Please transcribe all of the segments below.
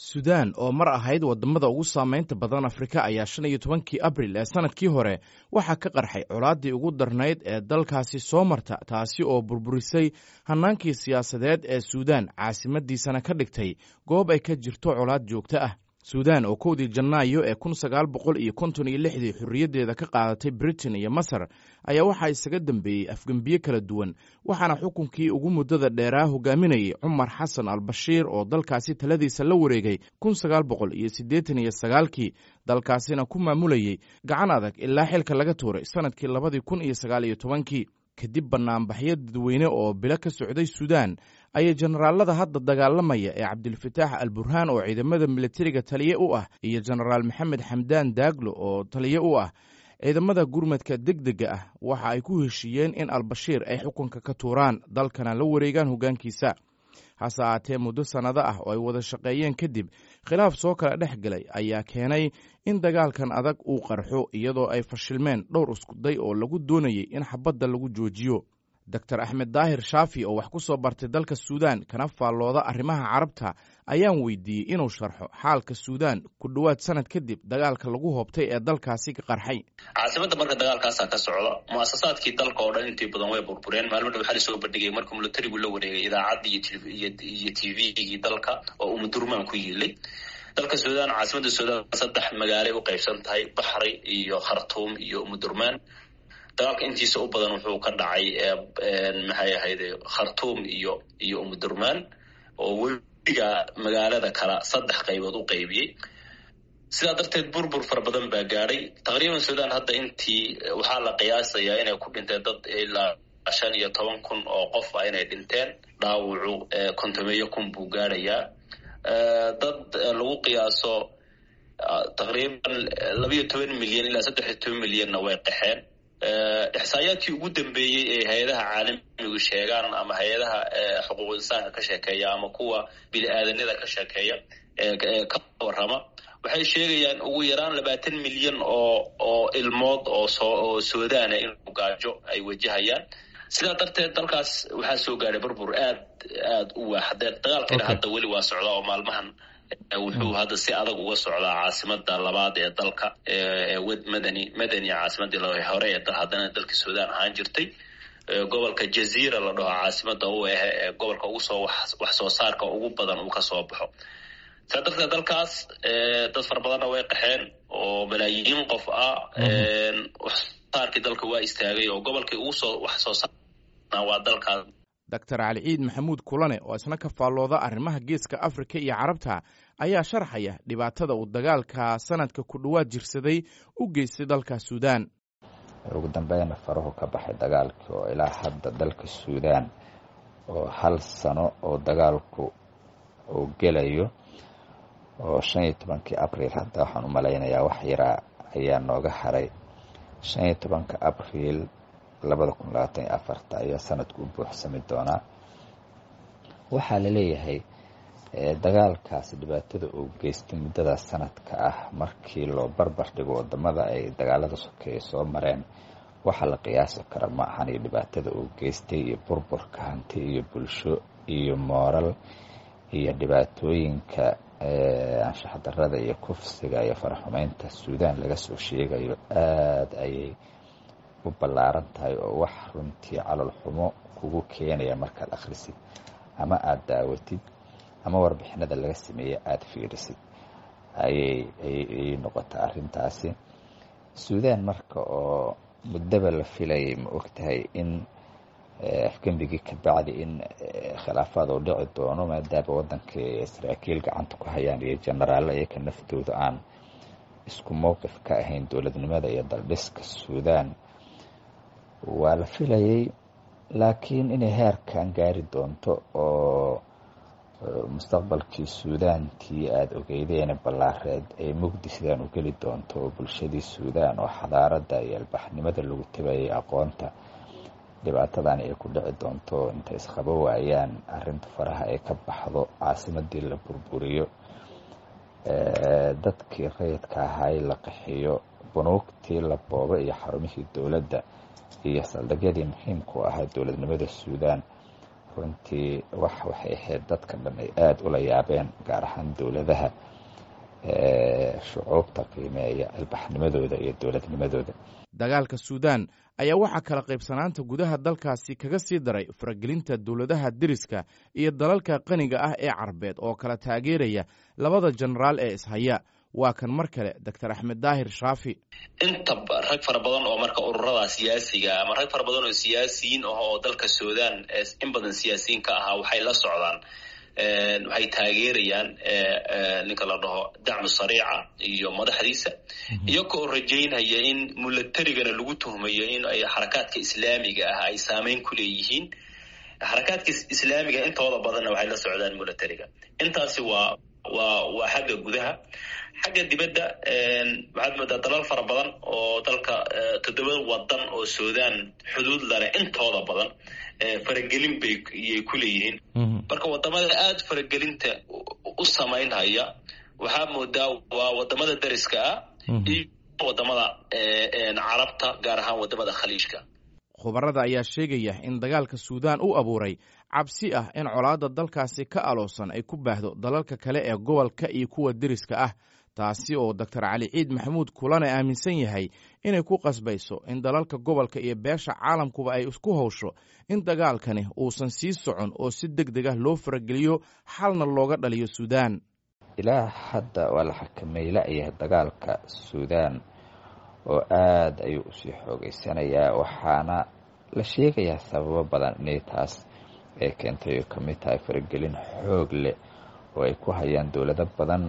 suudaan oo mar ahayd wadamada ugu saameynta badan afrika ayaa shan iyo tobankii abril ee sanadkii hore waxaa ka qarxay colaaddii ugu darnayd ee dalkaasi soo marta taasi oo burburisay hannaankii siyaasadeed ee suudaan caasimadiisana ka dhigtay goob ay ka jirto colaad joogto ah suudaan oo kowdii janaayo ee kun sagaal boqol iyo konton iyo lixdii xorriyaddeeda ka qaadatay britain iyo masar ayaa waxaa isaga dambeeyey afgembiye kala duwan waxaana xukunkii ugu muddada dheeraa hogaaminayay cumar xasan al bashiir oo dalkaasi taladiisa la wareegay kun sagaal boqol iyo siddeetan iyo sagaalkii dalkaasina ku maamulayey gacan adag ilaa xilka laga tuuray sannadkii labadii kun iyo sagaal iyo tobankii kadib banaanbaxyo dadweyne oo bilo ka socday suudaan ayay jenaraalada hadda dagaalamaya ee cabdilfataax al burhaan oo ciidamada militariga taliye u ah iyo jenaraal maxamed xamdaan daaglo oo taliye u ah ciidamada gurmadka degdega ah waxa ay ku heshiiyeen in albashiir ay xukunka ka tuuraan dalkana la wareegaan hoggaankiisa hase ahaatee muddo sannado ah oo ay wada shaqeeyeen kadib khilaaf soo kala dhex galay ayaa keenay in dagaalkan adag uu qarxo iyadoo ay fashilmeen dhowr iskuday oo lagu doonayey in xabadda lagu joojiyo doctor axmed daahir shaafi oo wax ku soo bartay dalka suudaan kana faallooda arrimaha carabta ayaan weydiiyey inuu sharxo xaalka suudaan ku dhowaad sanad kadib dagaalka lagu hoobtay ee dalkaasi ka qarxay caasimada marka dagaalkaasaa ka socda muasasaadkii dalka oo dhan intii badan way burbureen maalmo dha waxaa lasoo bandhigay markuu militarigu la wareegay idaacaddii iyo t v-gii dalka oo uu mudurmaan ku yiilay dalka suudaan caasimada suudaan saddex magaalay u qaybsan tahay baxri iyo khartuum iyo umudurmaan dagaalka intiisa u badan wuxuu ka dhacay maxay ahayde khartuum iyo iyo umudurmaan oo weliga magaalada kala saddex qaybood u qaybiyey sidaa darteed burbur fara badan baa gaadhay taqriiban suudaan hadda intii waxaa la qiyaasayaa inay ku dhinteen dad ilaa shan iyo toban kun oo qof ah inay dhinteen dhaawacu kontomeeyo kun buu gaadhayaa dad lagu qiyaaso taqriiban labayo toban milyan ilaa saddex iyo toban milyanna way qaxeen ixsaayaadkii ugu dambeeyey ee hay-adaha caalamigu sheegaan ama hay-adaha xuquuq insaanka ka sheekeeya ama kuwa bini aadanada ka sheekeeya ee ka warrama waxay sheegayaan ugu yaraan labaatan milyan oo oo ilmood oo soo oo suudaana inuu gaajo ay wajahayaan sidaa darteed dalkaas waxaa soo gaadhay burbur aad aad u waaxdeen dagaalkiina hadda weli waa socdaa oo maalmahan wuxuu hadda si adag uga socdaa caasimada labaad ee dalka wed madani madani caasimadii hore ee haddana dalka suudaan ahaan jirtay gobolka jaziira la dhaho caasimada u ah ee gobolka ugu soo wax soo saarka ugu badan uu kasoo baxo saa darteed dalkaas dad fara badanna way qaxeen oo malaayiin qof ah waxsaarkii dalka waa istaagay oo gobolkii ugu soo wax soo saarna waa dalkaas doctor cali ciid maxamuud kulane oo isna ka faallooda arrimaha geeska afrika iyo carabta ayaa sharxaya dhibaatada uu dagaalka sanadka ku dhowaad jirsaday u geystay dalka suudaan ugu dambeyna farahu ka baxay dagaalkii oo ilaa hadda dalka suudaan oo hal sano oo dagaalku uu gelayo oo shan iyo tobankii abriil hadda waxaan u malaynayaa wax yaraa ayaa nooga haray shan iyo tobanka abriil labada kun labaatan iyo afarta ayaa sanadku u buuxsami doonaa waxaa la leeyahay dagaalkaasi dhibaatada uu geystay muddadaas sanadka ah markii loo barbar dhigo wadamada ay dagaalada sokeeye soo mareen waxaa la qiyaasi kara ma ahan iyo dhibaatada uu geystay iyo burburka hanti iyo bulsho iyo mooral iyo dhibaatooyinka anshaxdarada iyo kufsiga iyo faraxumeynta suudaan laga soo sheegayo aada ayay u ballaaran tahay oo wax runtii calol xumo kugu keenaya markaad akhrisid ama aada daawatid ama warbixinada laga sameeye aada fiirisid ayay ayay noqota arrintaasi suudaan marka oo muddaba la filayay ma ogtahay in afgembigii ka bacdi in khilaafaad uu dhici doono maadaama waddanka saraakiil gacanta ku hayaan iyo jenaraallo iyaka naftooda aan isku mowqif ka ahayn dowladnimada iyo daldhiska suudaan waa la filayay laakiin inay heerkan gaari doonto oo mustaqbalkii suudaantii aada ogeydeene ballaareed ee mugdi sidaan u geli doonto oo bulshadii suudaan oo xadaaradda iyo albaxnimada lagu tabayay aqoonta dhibaatadani ay ku dhici doonto intay isqabo waayaan arrinta faraha ay ka baxdo caasimadii la burburiyo dadkii rayidka ahay la qaxiyo bunuugtii la boobo iyo xarumihii dowladda iyo saldhigyadii muhiimku ahaa dowladnimada suudaan runtii wax waxay ahayd dadka dhan ay aada ula yaabeen gaar ahaan dowladaha shucuubta qiimeeya ilbaxnimadooda iyo dowladnimadooda dagaalka suudaan ayaa waxaa kala qaybsanaanta gudaha dalkaasi kaga sii daray faragelinta dowladaha deriska iyo dalalka qaniga ah ee carabeed oo kala taageeraya labada jenaraal ee ishaya waa kan mar kale doctor axmed daahir shaafi inta rag fara badan oo marka ururada siyaasiga ama rag fara badan oo siyaasiyiin ah oo dalka suudaan in badan siyaasiyiin ka ahaa waxay la socdaan waxay taageerayaan ninka la dhaho dacmu sariica iyo madaxdiisa iyagoo rajaynaya in mulatarigana lagu tuhmayo in ay xarakaadka islaamiga ah ay saameyn ku leeyihiin xarakaadka islaamiga intooda badanna waxay la socdaan mulatariga intaasi waa waa waa xagga gudaha xagga dibadda waxaad moodaa dalal fara badan oo dalka toddoba wadan oo suudaan xuduud lale intooda badan faragelin bay iyay ku leeyihiin marka wadamada aada faragelinta u samaynhaya waxaa moodaa waa wadamada dariska ah iyo wadamada carabta gaar ahaan wadamada khaliijka khubarada ayaa sheegaya in dagaalka suudaan u abuuray cabsi ah in colaadda dalkaasi ka aloosan ay ku baahdo dalalka kale ee gobolka iyo kuwa deriska ah taasi oo doctor cali ciid maxamuud kulane aaminsan yahay inay ku qasbayso in dalalka gobolka iyo beesha caalamkuba ay isku howsho in dagaalkani uusan sii socon oo si deg deg ah loo farageliyo xalna looga dhaliyo suudaan ilaa hadda waa la xakameey la-yahay dagaalka suudaan oo aada ayuu usii xoogeysanayaa waxaana la sheegayaa sababo badan inay taas ay keentay oo ka mid tahay faragelin xoog leh oo ay ku hayaan dowlado badan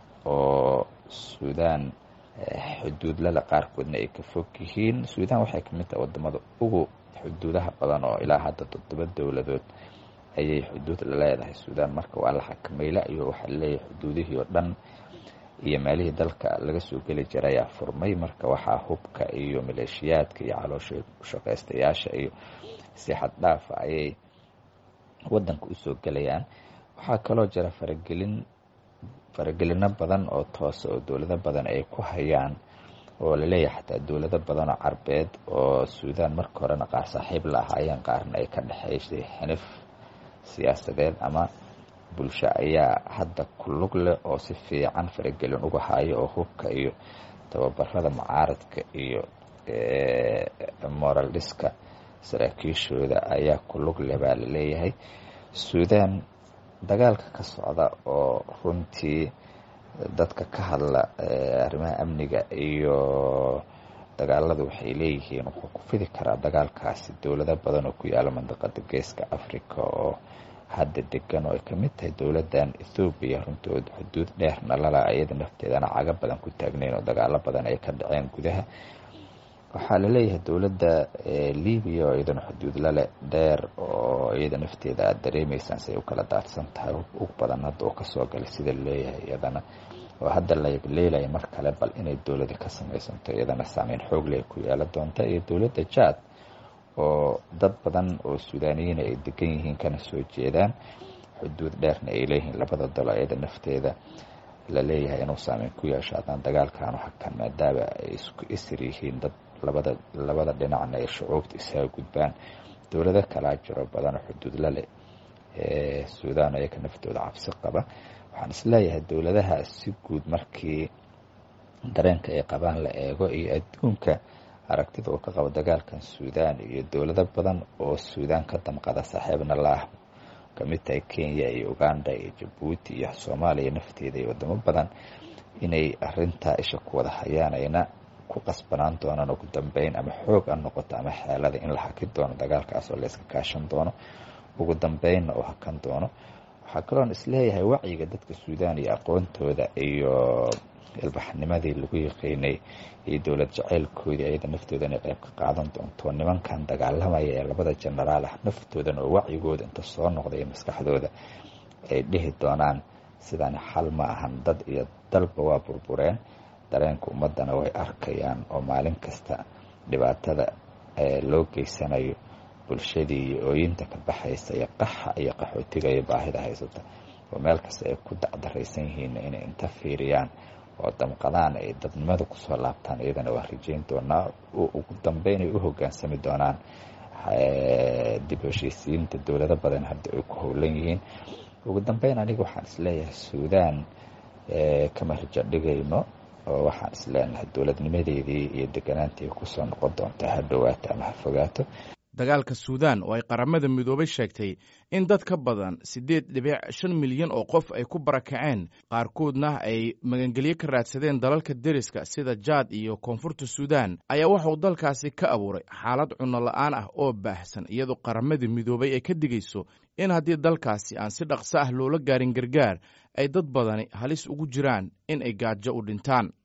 oo suudaan xuduudlada qaarkoodna ay ka fog yihiin suudaan waxay ka mid tahay wadamada ugu xuduudaha badan oo ilaa hadda toddoba dowladood ayay xuduud la leedahay suudaan marka waa la xakamayla iyo waxaa laleeyahay xuduudihii oo dhan iyo meelihii dalka laga soo geli jiray ayaa furmay marka waxaa hubka iyo maleeshiyaadka iyo caloosha shaqaystayaasha iyo si xad dhaafa ayay wadanka usoo gelayaan waxaa kaloo jira faragelin faragelino badan oo toosa oo dowlado badan ay ku hayaan oo laleeyahay xataa dowlado badan oo carbeed oo suudaan marka horena qaar saaxiib la ahaayeen qaarna ay ka dhexaysay xinif siyaasadeed ama bulsho ayaa hadda ku lug leh oo si fiican faragelin uga hayo oo hubka iyo tababarada mucaaradka iyo moral dhiska saraakiishooda ayaa ku lug leh baa laleeyahay suudaan dagaalka ka socda oo runtii dadka ka hadla arrimaha amniga iyo dagaalada waxay leeyihiin wuxuu ku fidi karaa dagaalkaasi dowlado badan oo ku yaala mandaqada geeska africa oo hadda degan oo ay ka mid tahay dowladdan ethoobiya runtood xuduud dheerna lala iyada nafteedana caga badan ku taagnayn oo dagaalo badan ay ka dhaceen gudaha waxaa laleeyahay dowladda libiya oo iyadana xuduud lale dheer oo iyada nafteeda aada dareemeysaan si ay u kala daadsan tahay ug badan hadda oo kasoo galay sida laleeyahay iyadana oo hadda laleelaya mar kale bal inay dowlada ka samaysanto iyadana saameyn xoogle ay ku yeela doonta iyo dowladda jaad oo dad badan oo suudaaniyiin ay degan yihiin kana soo jeedaan xuduud dheerna ay leeyihiin labada dalo iyada nafteeda la leeyahay inuu saameyn ku yeesho haddana dagaalkan hakan maadaama ay isku isir yihiin dad labada labada dhinacna ay shucuubta isaga gudbaan dowlado kalaa jiro badan oo xuduud la leh ee suudaan ayaka naftooda cabsi qaba waxaan isleeyahay dowladaha si guud markii dareenka ay qabaan la eego iyo adduunka aragtida uu ka qabo dagaalkan suudaan iyo dowlado badan oo suudaan ka damqada saaxiibna laah kamid tahay kenya iyo uganda iyo jabuuti iyo soomaaliya nafteeda iyo wadamo badan inay arintaa isha ku wada hayaan ayna ku qasbanaan doonaan ugu dambeyn ama xoog a noqoto ama xeelada in la haki doono dagaalkaas oo la iska kaashan doono ugu dambeynna uu hakan doono waxaa kaloon isleeyahay wacyiga dadka suudaan iyo aqoontooda iyo ilbaxnimadii lagu yaqiinay iyo dowlad jaceylkoodii ayada naftooda inay qayb ka qaadan doonto nimankan dagaalamaya ee labada jenaraal ah naftoodana oo wacyigooda inta soo noqday maskaxdooda ay dhihi doonaan sidaan xal ma ahan dad iyo dalba waa burbureen dareenka ummadana way arkayaan oo maalin kasta dhibaatada loo geysanayo bulshadii iyo ooyinta ka baxaysa iyo qaxa iyo qaxootiga iyo baahida haysata oo meel kasta ay ku dacdaraysan yihiin inay inta fiiriyaan oo damqadaan ay dadnimada kusoo laabtaan iyadana waa rajeyn doonaa ugu dambeyn ay u hogaansami doonaan dib heshiisiinta dowlado badan hadda ay ku howlan yihiin ugu dambeyn aniga waxaan isleeyahay suudaan kama rajo dhigayno oo waxaan isleenahay dowladnimadeedii iyo deganaantii kusoo noqon doontaa ha dhowaato ama ha fogaato dagaalka suudaan oo ay qaramada midoobay sheegtay in dad ka badan siddeed dhibic shan milyan oo qof ay ku barakaceen qaarkoodna ay magangelyo ka raadsadeen dalalka deriska sida jaad iyo koonfurta suudaan ayaa waxauu dalkaasi ka abuuray xaalad cunno la'aan ah oo baahsan iyadoo qaramada midoobay ay ka digayso in haddii dalkaasi aan si dhaqso ah loola gaarin gargaar ay dad badani halis ugu jiraan in ay gaajo u dhintaan